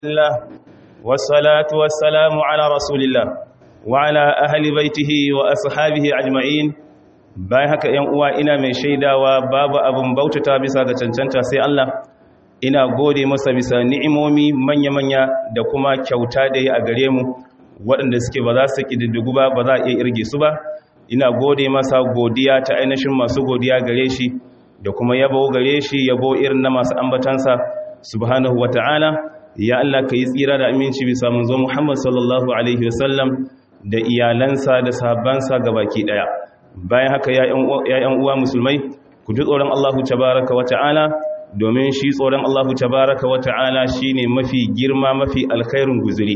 الله والصلاة والسلام على رسول الله وعلى أهل بيته وأصحابه أجمعين bayan haka ‘yan uwa ina mai shaidawa babu abin bautata bisa ga cancanta sai Allah ina gode masa bisa ni'imomi manya-manya da kuma kyauta da ya a gare mu waɗanda suke ba za su ƙididdigu ba ba za a iya irge su ba ina gode masa godiya ta ainihin masu godiya gare shi da kuma yabo gare shi yabo irin na masu ambatansa subhanahu wa ta'ala ya Allah ka yi tsira da aminci bisa manzo Muhammad sallallahu alaihi wasallam da iyalansa da sahabbansa gabaki daya bayan haka ya yan uwa musulmai ku ji tsoron Allah tabaraka wa ta'ala domin shi tsoron Allah tabaraka wa ta'ala shine mafi girma mafi alkhairun guzuri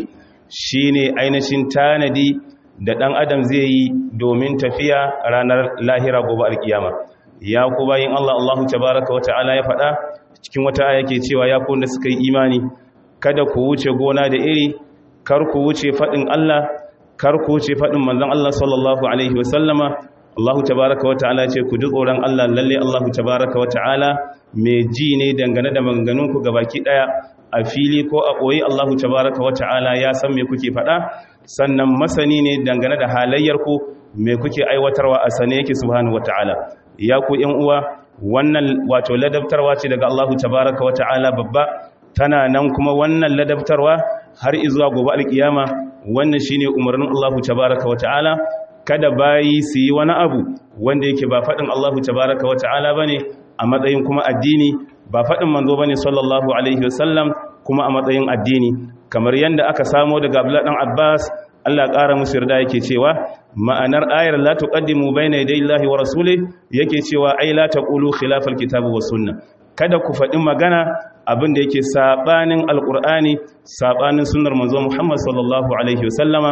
shine ainihin tanadi da dan adam zai yi domin tafiya ranar lahira gobe alkiyama ya ku bayin Allah Allah tabaraka wa ta'ala ya faɗa cikin wata aya ke cewa ya ku da suka yi imani kada ku wuce gona da iri kar ku wuce faɗin Allah kar ku wuce faɗin manzon Allah sallallahu alaihi wasallama Allah tabaraka wata'ala ce ku ji tsoron Allah lalle Allah tabaraka wata'ala mai ji ne dangane da maganganun ku gabaki daya a fili ko a koyi Allah tabaraka wata'ala ya san me kuke faɗa sannan masani ne dangane da halayyar ku me kuke aiwatarwa a sane yake subhanahu wata'ala ya ku ƴan uwa wannan wato ladabtarwa ce daga Allah tabaraka wata'ala babba tana nan kuma wannan ladabtarwa har izuwa gobe alkiyama wannan shine umarnin Allah tabaaraka wata'ala kada bayi su yi wani abu wanda yake ba fadin Allah tabaaraka wata'ala bane a matsayin kuma addini ba fadin manzo bane sallallahu alaihi wasallam kuma a matsayin addini kamar yanda aka samo daga Abdullah dan Abbas Allah ƙara musu yarda yake cewa ma'anar ayar la tuqaddimu bayna yaday Allahi wa rasulih yake cewa ai la taqulu khilafal kitabi was sunnah kada ku faɗi magana abin da yake saɓanin alƙur'ani saɓanin sunar manzo Muhammad sallallahu Alaihi wasallama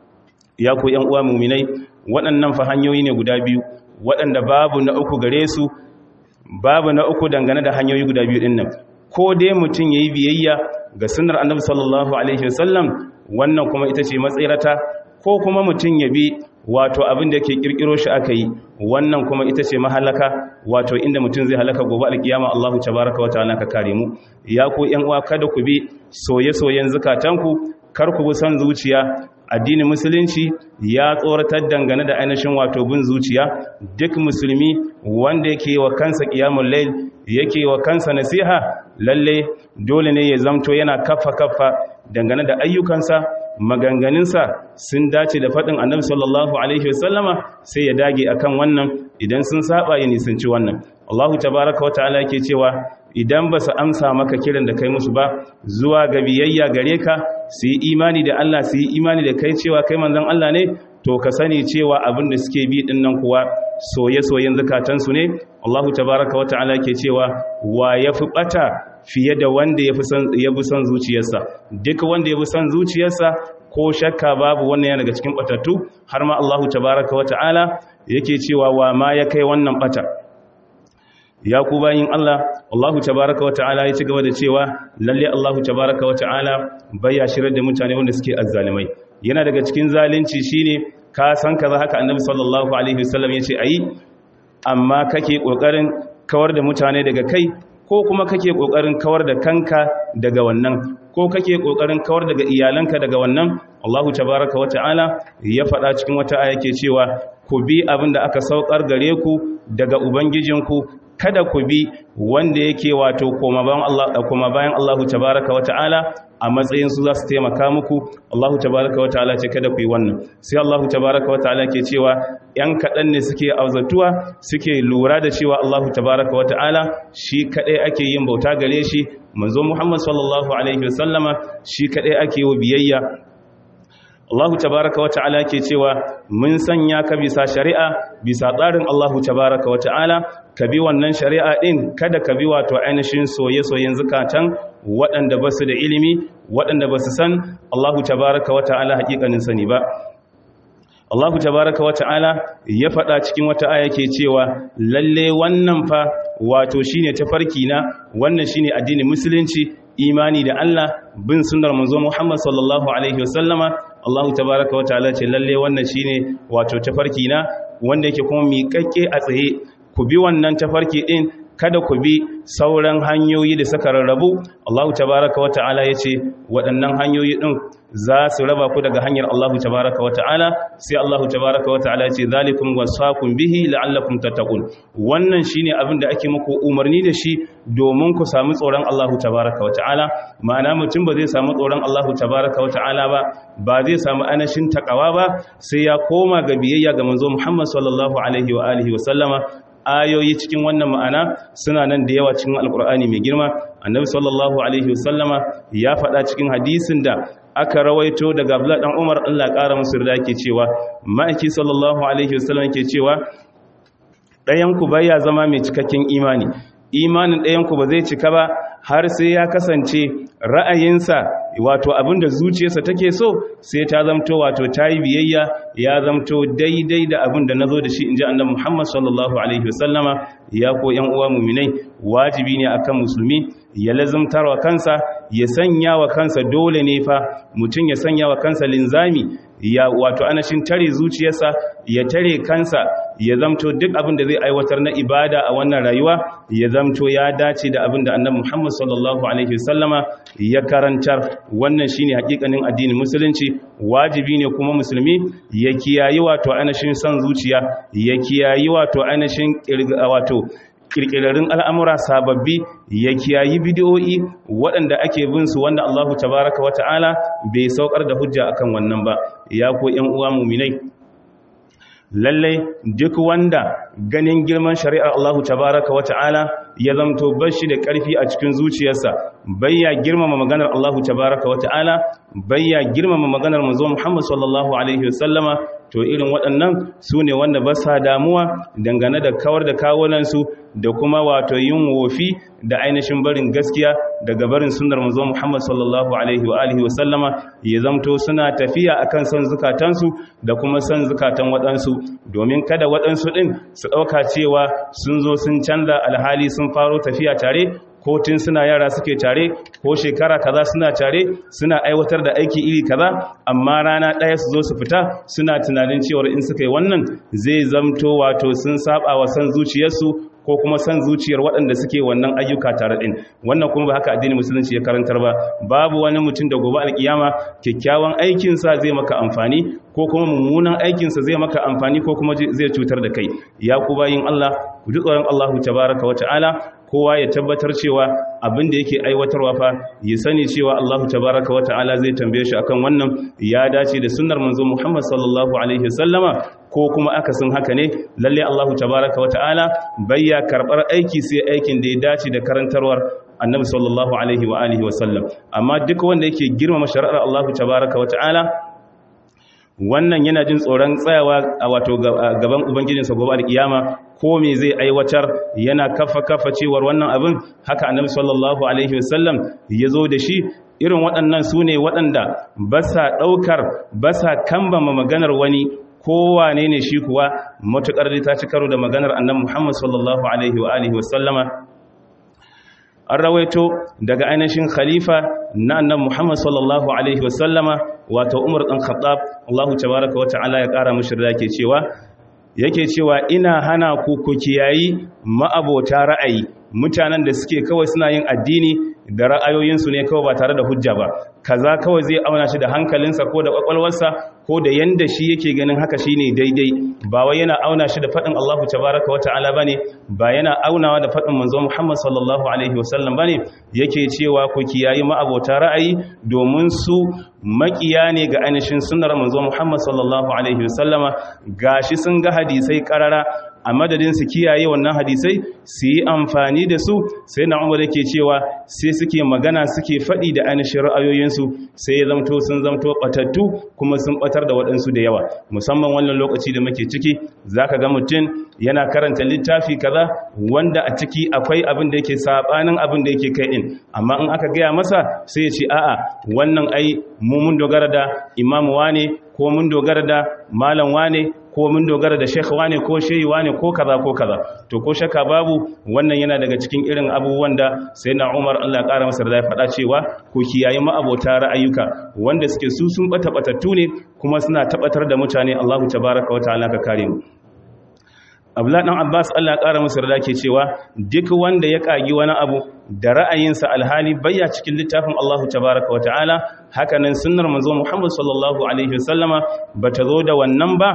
ya ku ‘yan uwa muminai waɗannan fa hanyoyi ne guda biyu waɗanda babu na uku gare su babu na uku dangane da hanyoyi guda biyu ɗin nan ko dai mutum ya yi biyayya ga sunar annabi sallallahu Alaihi wasallam wannan kuma ita ce matsirata ko kuma mutum ya bi wato abin da ke kirkiro shi aka yi wannan kuma ita ce mahalaka wato inda mutum zai halaka gobe alkiyama Allahu tabaraka wa ta'ala ka kare mu ya ku yan uwa kada ku bi soye-soyen zakatanku kar ku bi son zuciya addinin musulunci ya tsoratar dangane da ainihin wato bin zuciya duk musulmi wanda yake wa kansa qiyamul layl yake wa kansa nasiha lalle dole ne ya zamto yana kaffa kaffa dangane da ayyukansa maganganunsa sun dace da faɗin annabi sallallahu alaihi wasallama sai ya dage akan wannan idan sun saba ya nisanci wannan Allahu tabaraka wata'ala yake cewa idan ba su amsa maka kiran da kai musu ba zuwa ga biyayya gare ka su yi imani da Allah su yi imani da kai cewa kai manzon Allah ne to ka sani cewa abin da suke bi din nan kuwa soye-soyen zakatansu ne Allahu tabaraka wata'ala yake cewa wa yafi bata fiye da wanda ya fi son zuciyarsa duk wanda ya fi son zuciyarsa ko shakka babu wannan yana daga cikin batattu har ma Allahu tabaraka wa ta'ala yake cewa wa ma ya kai wannan bata ya ku bayin Allah Allahu tabaraka wa ta'ala ya ci gaba da cewa lalle Allahu tabaraka wa ta'ala baya shirar da mutane wanda suke azzalimai yana daga cikin zalunci shine ka san kaza haka annabi sallallahu alaihi wasallam yace ayi amma kake kokarin kawar da mutane daga kai ko kuma kake kokarin kawar da kanka daga wannan ko kake kokarin kawar daga iyalanka daga wannan Allahu tabaaraka wa ta'ala ya faɗa cikin wata aya yake cewa ku bi abin da aka saukar gare ku daga ubangijinku kada ku bi wanda yake wato koma bayan Allah koma bayan Allahu tabaaraka wa ta'ala a matsayin su za su taimaka muku Allahu tabaaraka wa ta'ala ce kada ku yi wannan sai Allahu tabaaraka wa ta'ala ke cewa yan kaɗan ne suke auzatuwa suke lura da cewa Allahu tabaaraka wa ta'ala shi kaɗai ake yin bauta gare shi manzo Muhammad sallallahu alaihi wasallama shi kaɗai ake yi biyayya Allahu tabaraka wa ta'ala ke cewa mun sanya ka bisa shari'a bisa tsarin Allahu tabaraka wa ta'ala ka bi wannan shari'a din kada ka bi wato ainihin soye-soyen zakatan waɗanda ba su da ilimi waɗanda ba su san Allahu tabaraka wa ta'ala hakikanin sani ba Allahu tabaraka wata'ala ya faɗa cikin wata aya ke cewa lalle wannan fa wato shine tafarki na wannan shine addinin musulunci imani da Allah bin sunnar manzo Muhammad sallallahu alaihi wasallama Allahu tabaraka wata'ala ce lalle wannan shine wato tafarki na wanda yake kuma miƙaƙƙe a tsaye ku bi wannan tafarki din kada ku bi sauran hanyoyi da suka rarrabu Allah tabaraka wa ta'ala yace waɗannan hanyoyi din za su raba ku daga hanyar Allah tabaraka wa ta'ala sai Allah tabaraka wa ta'ala yace zalikum wasaqum bihi la'allakum tattaqun wannan shine abin da ake muku umarni da shi domin ku samu tsoron Allah tabaraka wa ta'ala ma'ana mutum ba zai samu tsoron Allah tabaraka wa ta'ala ba ba zai samu anashin takawa ba sai ya koma ga biyayya ga manzo Muhammad sallallahu alaihi wa alihi wa sallama ayoyi cikin wannan ma'ana suna nan da yawa cikin alkur'ani mai girma annabi sallallahu alaihi wasallama ya faɗa cikin hadisin da aka rawaito daga abdullah dan umar Allah ƙara musu da yake cewa ma'aiki sallallahu alaihi wasallam yake cewa ɗayan ku baya zama mai cikakken imani imanin ɗayan ku ba zai cika ba har sai ya kasance ra'ayinsa wato abinda zuciyarsa take so sai ta zamto wato ta yi biyayya ya zamto daidai da abinda na zo da shi in ji annabi muhammad sallallahu alaihi wasallama ya ko yan uwa muminai wajibi ne akan musulmi ya lazumtar wa kansa ya sanya wa kansa dole ne fa mutum ya sanya wa kansa linzami ya wato anashin tare zuciyarsa ya tare kansa ya zamto duk abin da zai aiwatar na ibada a wannan rayuwa ya zamto ya dace da abin da annabi Muhammad sallallahu alaihi wasallama ya karantar wannan shine hakikanin addinin musulunci wajibi ne kuma musulmi ya kiyayi wato anashin san zuciya ya kiyayi wato anashin wato kirkirarin al'amura sababbi ya kiyayi bidiyoyi waɗanda ake bin su wanda Allahu tabaraka wata'ala bai saukar da hujja akan wannan ba ya ko ‘yan uwa muminai lallai duk wanda ganin girman shari'ar Allahu tabaraka wata'ala ya zamto bashi da ƙarfi a cikin zuciyarsa bayya girmama maganar Allahu tabaraka wata'ala bayya girmama maganar manzo Muhammad sallallahu alaihi wasallama to irin waɗannan su ne wanda ba sa damuwa dangane da kawar da kawunansu da kuma wato yin wofi da ainihin barin gaskiya daga barin sunnar manzo Muhammad sallallahu alaihi wa alihi wasallama ya zamto suna tafiya akan son zukatansu da kuma son zukatan waɗansu domin kada waɗansu ɗin su ɗauka cewa sun zo sun canza alhali sun faro tafiya tare ko tun suna yara suke tare ko shekara kaza suna tare suna aiwatar da aiki iri kaza amma rana ɗaya su zo su fita suna tunanin cewar in suka yi wannan zai zamto wato sun saba wa san zuciyarsu ko kuma san zuciyar waɗanda suke wannan ayyuka tare ɗin wannan kuma ba haka addinin musulunci ya karantar ba babu wani mutum da gobe alkiyama kyakkyawan aikinsa zai maka amfani ko kuma mummunan aikinsa zai maka amfani ko kuma zai cutar da kai ya ku bayin Allah ku ji tsoron Allahu tabaraka wa ta'ala kowa ya tabbatar cewa abin da yake aiwatarwa fa ya sani cewa Allahu tabaraka wa ta'ala zai tambaye shi akan wannan ya dace da sunnar manzo Muhammad sallallahu alaihi wasallama ko kuma akasin haka ne lalle Allahu tabaraka wa ta'ala bayya karbar aiki sai aikin da ya dace da karantarwar annabi sallallahu alaihi wa alihi wasallam amma duk wanda yake girmama shari'ar Allahu tabaraka wa ta'ala wannan yana jin tsoron tsayawa a wato gaban ubangijinsa gobe alkiyama ko me zai aiwatar yana kafa kafa cewar wannan abin haka annabi sallallahu alaihi wasallam ya zo da shi irin waɗannan su ne waɗanda ba sa ɗaukar ba sa kambama maganar wani kowane ne shi kuwa matuƙar da ta ci karo da maganar annabi muhammad sallallahu alaihi wa alihi wasallama an rawaito daga ainihin khalifa na annan Muhammad sallallahu alaihi wasallama wato Umar dan Khattab Allahu tabaaraka wa ta'ala ya kara mishi da yake cewa yake cewa ina hana ku ku kiyayi ma'abota ra'ayi mutanen da suke kawai suna yin addini da ra'ayoyinsu ne kawai ba tare da hujja ba kaza kawai zai auna shi da hankalinsa ko da kwakwalwarsa ko da yanda shi yake ganin haka shine daidai ba wai yana auna shi da faɗin Allahu tabaraka wa ta'ala bane ba yana aunawa da faɗin manzo Muhammad sallallahu alaihi wasallam bane yake cewa ku kiyayi ma'abota ra'ayi domin su makiya ne ga ainihin sunnar manzo Muhammad sallallahu alaihi wasallama gashi sun ga hadisai karara a madadin su kiyaye wannan hadisai su yi amfani da su sai na umar yake cewa sai suke magana suke faɗi da ainihin ra'ayoyinsu sai ya zamto sun zamto ɓatattu kuma sun ɓatar da waɗansu da yawa musamman wannan lokaci da muke ciki za ka ga mutum yana karanta littafi kaza wanda a ciki akwai abin da yake saɓanin abin da yake kai ɗin amma in aka gaya masa sai ya ce a'a wannan ai mu mun dogara da imamu wane ko mun dogara da malam wane ko mun dogara da shekha wane ko shehi wane ko kaza ko kaza to ko shakka babu wannan yana daga cikin irin abubuwan da sai na umar allah ya ƙara masa da ya faɗa cewa ko kiyaye ma'abota ra'ayuka wanda suke su sun ɓata ɓatattu ne kuma suna tabbatar da mutane allahu tabaraka wa ta'ala ka kare mu abdullahi dan abbas Allah ƙara musu rada ke cewa duk wanda ya kagi wani abu da ra'ayinsa alhali bayya cikin littafin Allahu tabaraka wa ta'ala hakanan sunnar manzo Muhammad sallallahu alaihi wasallama bata zo da wannan ba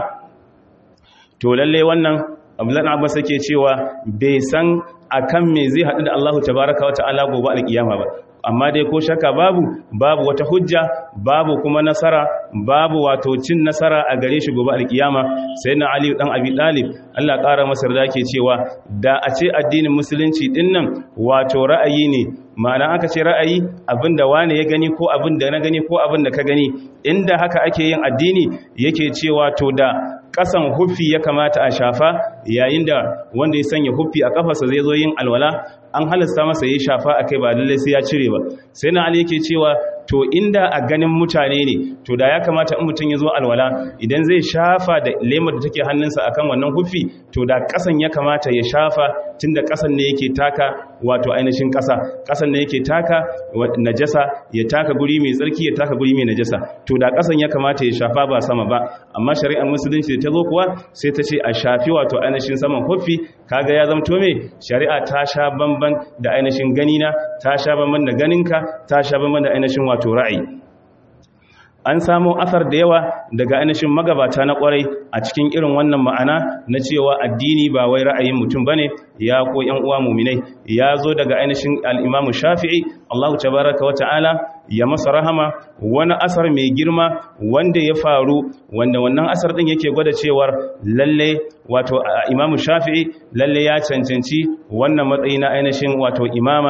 to lalle wannan abdullahi dan abbas yake cewa bai san akan me zai haɗu da Allahu tabaraka wa ta'ala gobe alkiyama ba amma dai ko shaka babu babu wata hujja babu kuma nasara babu wato cin nasara a gare shi gobe alkiyama sai na ali dan abi talib Allah ƙara masa da ke cewa da a ce addinin musulunci din nan wato ra'ayi ne ma'ana aka ce ra'ayi abinda wane ya gani ko abinda na gani ko abinda ka gani inda haka ake yin addini yake cewa to da kasan huffi ya kamata a shafa yayin da wanda ya sanya huffi a kafarsa zai zo yin alwala an halasta masa ya shafa a kai ba lallai sai ya cire ba sai na ali yake cewa to inda a ganin mutane ne to da ya kamata in mutum ya zo alwala idan zai shafa da lemar da take hannunsa akan wannan huffi to da kasan ya kamata ya shafa tunda kasan ne yake taka wato ainihin kasa kasan ne yake taka najasa ya taka guri mai tsarki ya taka guri mai najasa to da kasan ya kamata ya shafa ba sama ba amma shari'ar musulunci da ta zo kuwa sai ta ce a shafi wato ainihin saman huffi kaga ya zamto me shari'a ta sha bamban da ainihin ganina ta sha bamban da ganinka ta sha bamban da ainihin wato ra'ayi an samu asar da yawa daga ainihin magabata na kwarai a cikin irin wannan ma'ana na cewa addini ba wai ra'ayin mutum bane ya ko yan uwa muminai ya zo daga ainihin al-Imam Shafi'i Allah tabaaraka wa ta'ala ya masa rahama wani asar mai girma wanda ya faru wanda wannan asar din yake gwada cewar lalle wato Imam Shafi'i lalle ya cancanci wannan matsayi na ainihin wato imama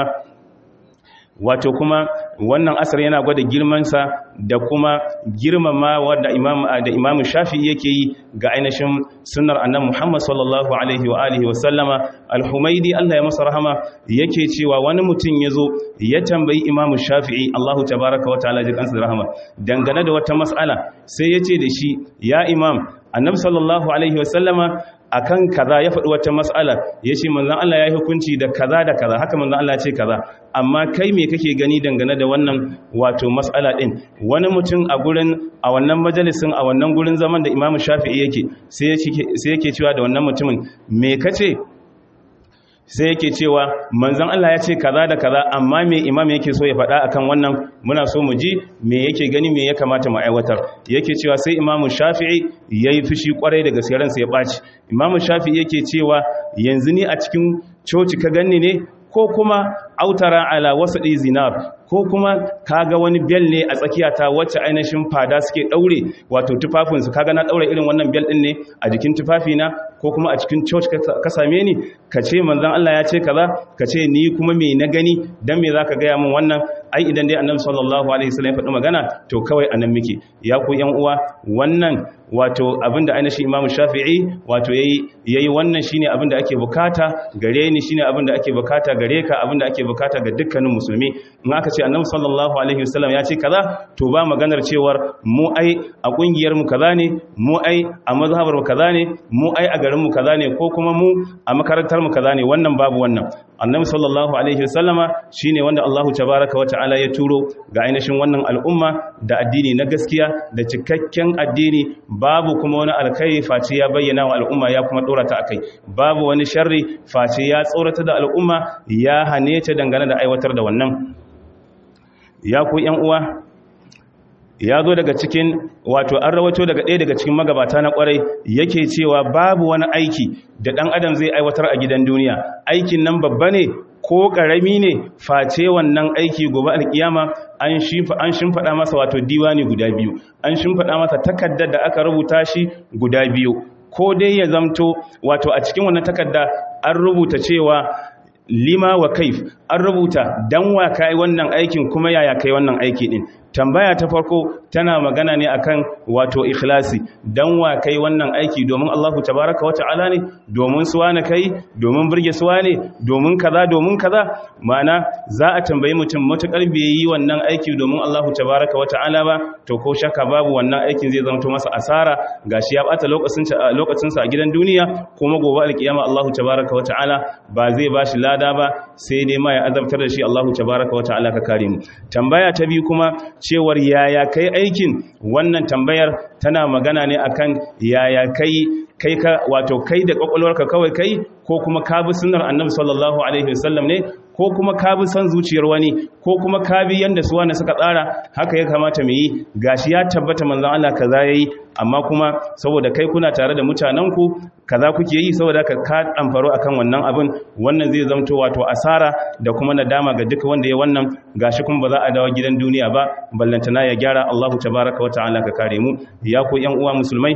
wato kuma wannan asar yana gwada girmansa da kuma girmama wadda imam da imamu shafi'i yake yi ga ainihin sunnar annabi Muhammad sallallahu alaihi wa alihi wa sallama al-humaidi Allah ya masa rahama yake cewa wani mutum yazo ya tambayi imamu shafi'i Allahu tabaaraka wa ta'ala jikansa rahama dangane da wata mas'ala sai yace da shi ya imam annabi sallallahu alaihi wa sallama akan kaza ya faɗi wata mas'ala ya ce manzan Allah ya yi hukunci da kaza da kaza haka manzan Allah ce kaza amma kai me kake gani dangane da wannan wato mas'ala ɗin wani mutum a gurin a wannan majalisin a wannan gurin zaman da imamu shafi'i yake sai yake cewa da wannan mutumin me kace sai yake cewa manzan Allah ya ce kaza da kaza amma me imam yake so ya faɗa akan wannan muna so mu ji me yake gani me ya kamata mu aiwatar yake cewa sai imam Shafi'i yayi fushi kwarai da gaskiyar ransa ya baci imam Shafi'i yake cewa yanzu ni a cikin coci ka ganni ne ko kuma autara ala wasaɗi zinar ko kuma kaga wani bel ne a tsakiyata wacce ainihin fada suke ɗaure wato tufafinsu kaga na ɗaure irin wannan bel ɗin ne a jikin tufafina ko kuma a cikin church ka same ni ka ce manzan Allah ya ce kaza ka ce ni kuma me na gani dan me zaka gaya min wannan ai idan dai annabi sallallahu alaihi wasallam ya faɗi magana to kawai anan muke ya ku yan uwa wannan wato abinda ainihin Imam Shafi'i wato yayi yayi wannan shine abinda ake bukata gare ni shine abinda ake bukata gare ka abinda ake bukata ga dukkanin musulmi in aka ce annabi sallallahu alaihi wasallam ya ce kaza to ba maganar cewar mu ai a kungiyar mu kaza ne mu ai a mazhabar mu kaza ne mu ai a garin mu kaza ne ko kuma mu a makarantar mu kaza ne wannan babu wannan annabi sallallahu alaihi wasallama shine wanda Allahu tabaaraka wa ta'ala ya turo ga ainihin wannan al'umma da addini na gaskiya da cikakken addini babu kuma wani alkhairi face ya bayyana wa al'umma ya kuma dora ta akai babu wani sharri face ya tsorata da al'umma ya hane ta dangane da aiwatar da wannan ya ku yan uwa ya zo daga cikin wato an rawato daga ɗaya daga cikin magabata na ƙwarai yake cewa babu wani aiki da ɗan adam zai aiwatar a gidan duniya aikin nan babba ne ko ƙarami ne face wannan aiki gobe alkiyama an shimfaɗa masa wato diwani guda biyu an shimfaɗa masa takardar da aka rubuta shi guda biyu ko dai ya zamto wato a cikin wannan takarda an rubuta cewa lima wa kaif an rubuta dan wa kai wannan aikin kuma yaya kai wannan aiki din tambaya ta farko tana magana ne akan wato ikhlasi dan wa kai wannan aiki domin Allahu tabaraka wa ta'ala ne domin suwa na kai domin burge suwa ne domin kaza domin kaza ma'ana za a tambayi mutum matukar bai yi wannan aiki domin Allahu tabaraka wa ta'ala ba to ko shakka babu wannan aikin zai zama masa asara gashi ya bata lokacin lokacin sa a gidan duniya kuma gobe alkiyama Allahu tabaraka wa ta'ala ba zai bashi lada ba sai dai ma ya azabtar da shi Allahu tabaraka wa ta'ala ka kare mu tambaya ta biyu kuma cewar yaya kai aikin wannan tambayar tana magana ne akan yaya kai kai ka wato kai da kwakwalwarka kawai kai ko kuma ka bi sunnar annabi sallallahu alaihi wasallam ne ko kuma ka bi son zuciyar wani ko kuma ka bi yanda su wani suka tsara haka ya kamata mu yi gashi ya tabbata manzon Allah kaza yayi amma kuma saboda kai kuna tare da mutanenku kaza kuke yi saboda ka ka amfaro akan wannan abin wannan zai zamto wato asara da kuma nadama ga duka wanda ya wannan gashi kuma ba za a dawo gidan duniya ba ballantana ya gyara Allahu tabaraka wa ta'ala ka kare mu ya ku yan uwa musulmai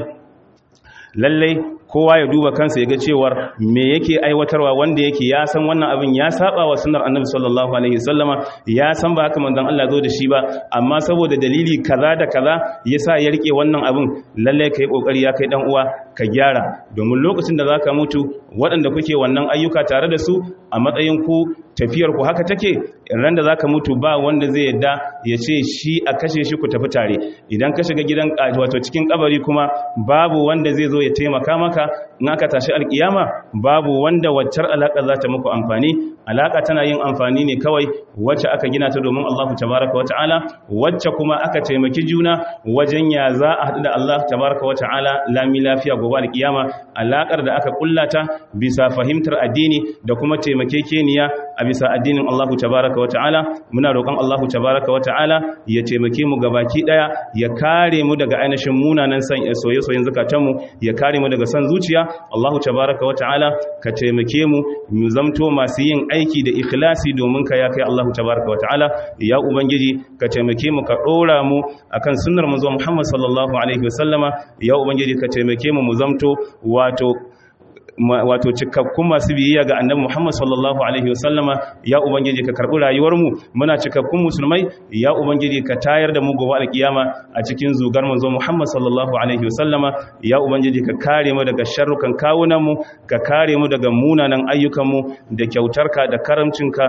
lallai kowa ya duba kansa ya ga cewar me yake aiwatarwa wanda yake ya san wannan abin ya saba wa sunnar annabi sallallahu alaihi wasallama ya san ba haka manzon Allah zo da shi ba amma saboda dalili kaza da kaza yasa ya rike wannan abin lalle kai kokari ya kai dan uwa ka gyara domin lokacin da zaka mutu waɗanda kuke wannan ayyuka tare da su a matsayin ku tafiyar ku haka take ran da zaka mutu ba wanda zai yadda ya ce shi a kashe shi ku tafi tare idan ka shiga gidan wato cikin kabari kuma babu wanda zai zo ya taimaka maka in aka tashi alkiyama babu wanda waccar alaka za ta muku amfani alaka tana yin amfani ne kawai wacce aka gina ta domin Allah tabaraka wa ta'ala wacce kuma aka taimaki juna wajen ya za a haɗu da Allah tabaraka wa ta'ala lami lafiya gobe alkiyama alakar da aka kullata bisa fahimtar addini da kuma taimakekeniya a bisa addinin Allah tabaraka wa ta'ala muna roƙon Allah tabaraka wa ta'ala ya taimake mu gabaki daya ya kare mu daga ainihin munanan san soye-soyen zakatanmu ya kare mu daga san zuciya Allah tabaraka wa ta'ala ka taimake mu mu zamto masu yin aiki da ikhlasi domin ka ya kai Allah tabaraka wa ta'ala ya ubangiji ka taimake mu ka dora mu akan sunnar manzo Muhammad sallallahu alaihi wasallama ya ubangiji ka taimake mu mu zamto wato wato cikakkun masu biyayya ga annabi Muhammad sallallahu alaihi wasallama ya ubangiji ka karbi rayuwar mu muna cikakkun musulmai ya ubangiji ka tayar da mu gobe alkiyama a cikin zugar manzo Muhammad sallallahu alaihi wasallama ya ubangiji ka kare mu daga sharrukan kawunan mu ka kare mu daga munanan ayyukan mu da kyautarka da karamcinka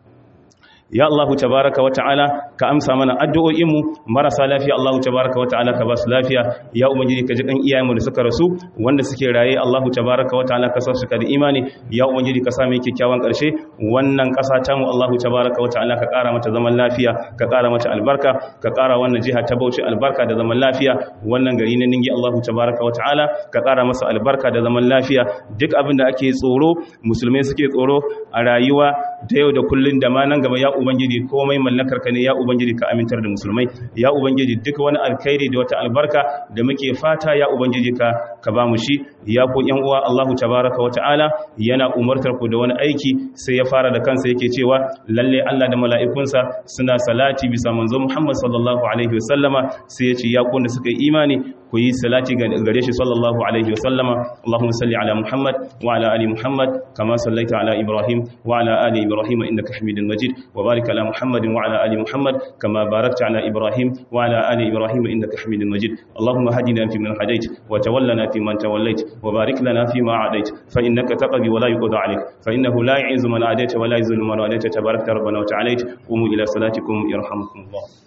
ya Allah tabaraka wa ta'ala ka amsa mana addu'o'in mu marasa lafiya Allah tabaraka wa ta'ala ka ba su lafiya ya ubangiji ka ji kan iyayenmu da suka rasu wanda suke raye Allah tabaraka wa ta'ala ka sa su ka da imani ya ubangiji ka sa mu kyakkyawan karshe wannan kasa ta mu Allah tabaraka wa ta'ala ka kara mata zaman lafiya ka kara mata albarka ka kara wannan jiha ta Bauchi albarka da zaman lafiya wannan gari na Ningi Allah tabaraka wa ta'ala ka kara masa albarka da zaman lafiya duk abin da ake tsoro musulmai suke tsoro a rayuwa ta yau da kullun da ma nan gaba ya ubangiji komai mallakar ka ne ya ubangiji ka amintar da musulmai ya ubangiji duk wani alkhairi da wata albarka da muke fata ya ubangiji ka ka ba mu shi ya ku yan uwa Allahu tabaraka wa ta'ala yana umartar ku da wani aiki sai ya fara da kansa yake cewa lalle Allah da mala'ikunsa suna salati bisa manzo Muhammad sallallahu alaihi wasallama sai ya ce ya ku da suka yi imani ku yi salati gare shi sallallahu alaihi wasallama Allahumma salli ala Muhammad wa ala ali Muhammad kama sallaita ala Ibrahim wa ala ali Ibrahim innaka Hamidul Majid wa barik ala Muhammad wa ala ali Muhammad kama barakta ala Ibrahim wa ala ali Ibrahim innaka Hamidul Majid Allahumma hadina fi man hadait wa tawallana fi man tawallait wa barik lana fi ma adait fa innaka taqdi wa la yuqda alayk fa innahu la yu'izzu man adait wa la yuzillu man adait tabarakta rabbana wa ta'ala qumu ila salatikum yarhamukumullah